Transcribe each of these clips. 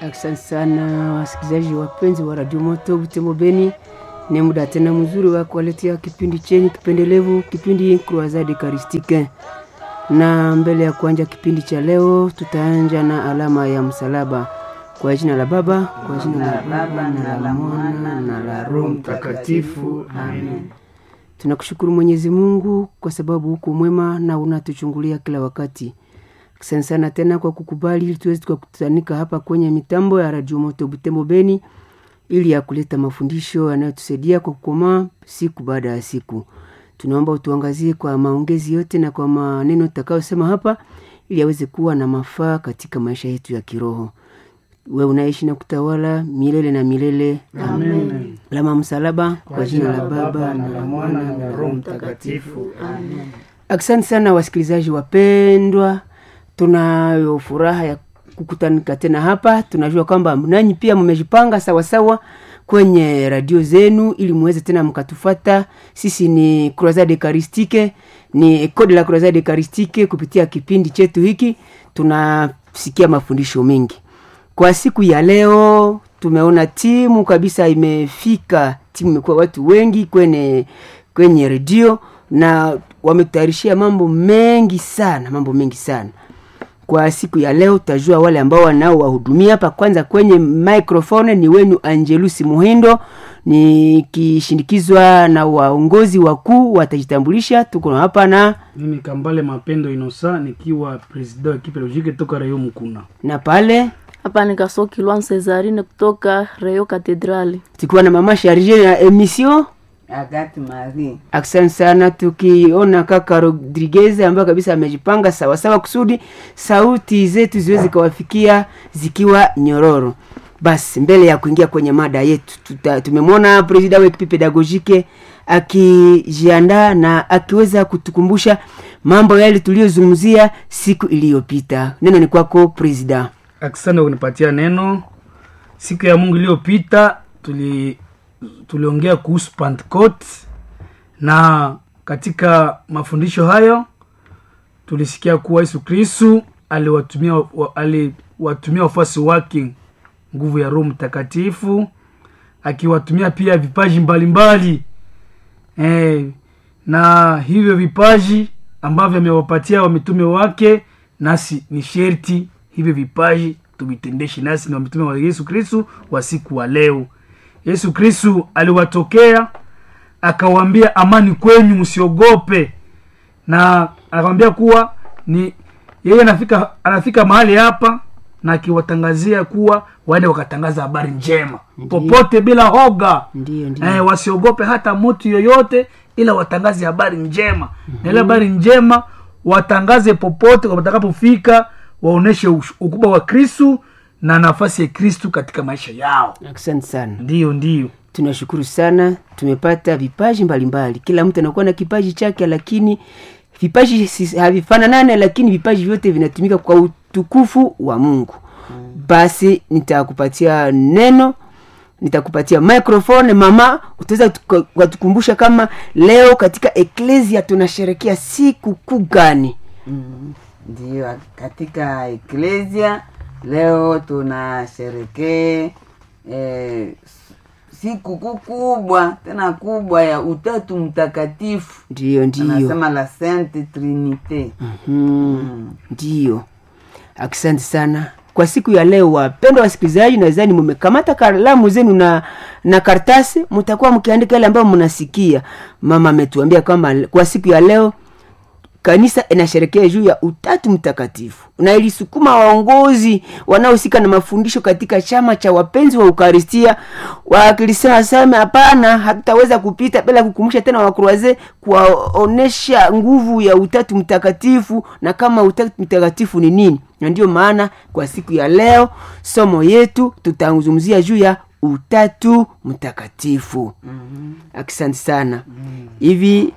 Asante sana wasikilizaji wapenzi wa Radio Moto Butembo Beni, ni muda tena mzuri wa kuwaletea kipindi chenye kipendelevu, kipindi Croisade Eucharistique. Na mbele ya kuanja kipindi cha leo, tutaanja na alama ya msalaba. Kwa jina la Baba, kwa jina la Baba na la Mwana na la Roho Mtakatifu, amen. Tunakushukuru Mwenyezi Mungu kwa sababu huko mwema na unatuchungulia kila wakati. Asante sana tena kwa kukubali ili tuweze tukakutanika hapa kwenye mitambo ya Radio Moto Butembo Beni ili ya kuleta mafundisho yanayotusaidia kwa kukomaa siku baada ya siku. Tunaomba utuangazie kwa maongezi yote na kwa maneno tutakayosema hapa ili yaweze kuwa na mafaa katika maisha yetu ya kiroho. Wewe unaishi na kutawala milele na milele. Amen. Lama msalaba kwa jina la Baba na la Mwana na la Roho Mtakatifu. Amen. Asante sana wasikilizaji wapendwa, tunayo furaha ya kukutanika tena hapa. Tunajua kwamba nanyi pia mmejipanga sawasawa kwenye radio zenu ili muweze tena mkatufata. Sisi ni Croisade Eucharistique, ni Code la Croisade Eucharistique. Kupitia kipindi chetu hiki tunasikia mafundisho mengi. Kwa siku ya leo tumeona timu kabisa imefika, timu imekuwa watu wengi kwenye kwenye redio na wametayarishia mambo mengi sana, mambo mengi sana. Kwa siku ya leo tutajua wale ambao wanaowahudumia hapa. Kwanza kwenye microphone ni wenu Angelusi Muhindo, nikishindikizwa na waongozi wakuu watajitambulisha. Tuko hapa na Mimi Kambale Mapendo Inosa nikiwa president wa ekipe logike toka Rayo Mukuna. na pale Hapa ni Kasoki Lwan Cesarine kutoka Rayo Katedrali. tukiwa na mama Charge ya emission Agati Marie. Asante sana, tukiona kaka Rodriguez ambaye kabisa amejipanga sawasawa kusudi sauti zetu ziweze kawafikia zikiwa nyororo. Basi mbele ya kuingia kwenye mada yetu, tuta- tumemwona presida wa ekipi pedagogike akijiandaa na akiweza kutukumbusha mambo yale tuliyozungumzia siku iliyopita. Neno ni kwako presida. Asante kwa kunipatia neno. Siku ya Mungu iliyopita tuli tuliongea kuhusu Pentecost na katika mafundisho hayo tulisikia kuwa Yesu Kristu aliwatumia wa- aliwatumia wafuasi wake nguvu ya Roho Mtakatifu akiwatumia pia vipaji mbalimbali eh, na hivyo vipaji ambavyo amewapatia wamitume wake, nasi ni sherti hivyo vipaji tuvitendeshe, nasi ni wamitume wa Yesu Kristu wa siku wa leo. Yesu Kristu aliwatokea akawaambia, amani kwenyu, msiogope, na akamwambia kuwa ni yeye anafika anafika mahali hapa na akiwatangazia kuwa waende wakatangaza habari njema popote bila hoga Ndiyo, ndiyo. eh, wasiogope hata mtu yoyote ila watangaze habari njema na ile habari njema watangaze popote watakapofika waoneshe ush- ukubwa wa kristu na nafasi ya kristu katika maisha yao Asante sana. ndiyo ndiyo tunashukuru sana tumepata vipaji mbalimbali kila mtu anakuwa na kipaji chake lakini vipaji si- havifananane lakini vipaji vyote vinatumika kwa utukufu wa mungu basi nitakupatia neno nitakupatia microphone mama utaweza tuka- ukatukumbusha kama leo katika eklesia tunasherekea siku kuu gani Mm, Ndiyo, katika eklesia leo tunasherekee eh, siku kuu kubwa tena kubwa ya utatu mtakatifu, ndiyo ndiyo anasema la Sainte Trinite. Mhm. ndiyo asante sana kwa siku ya leo wapendwa wasikilizaji nadhani mumekamata kalamu zenu na na kartasi mtakuwa mkiandika yale ambayo mnasikia mama ametuambia kwamba kwa siku ya leo kanisa inasherekea juu ya utatu mtakatifu na ilisukuma waongozi wanaohusika na mafundisho katika chama cha wapenzi wa ukaristia wakilisema sema hapana hatutaweza kupita bila kukumbusha tena wakruaze kuwaonesha nguvu ya utatu mtakatifu na kama utatu mtakatifu ni nini na ndio maana kwa siku ya leo somo yetu tutazungumzia juu ya utatu mtakatifu mm-hmm. asante sana hivi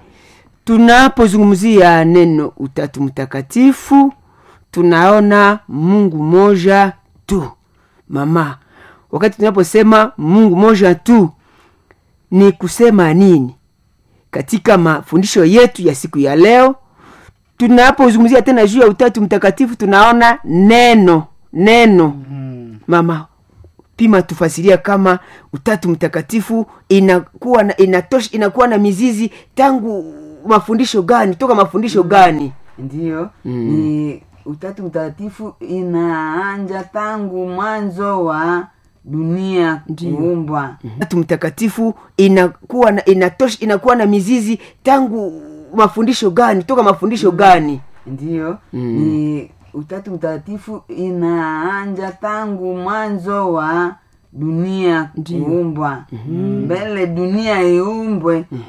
tunapozungumzia neno utatu mtakatifu tunaona mungu moja tu mama wakati tunaposema mungu moja tu ni kusema nini katika mafundisho yetu ya siku ya leo tunapozungumzia tena juu ya utatu mtakatifu tunaona neno neno mm. mama pima tufasiria kama utatu mtakatifu inakuwa na, inatosh, inakuwa na mizizi tangu mafundisho gani toka mafundisho gani ndiyo ni utatu mtakatifu inaanja tangu mwanzo wa dunia kuumbwa utatu mtakatifu inakuwa na, inatosh, inakuwa na mizizi tangu mafundisho gani toka mafundisho gani ndiyo ni utatu mtakatifu inaanja tangu mwanzo wa dunia kuumbwa mbele dunia iumbwe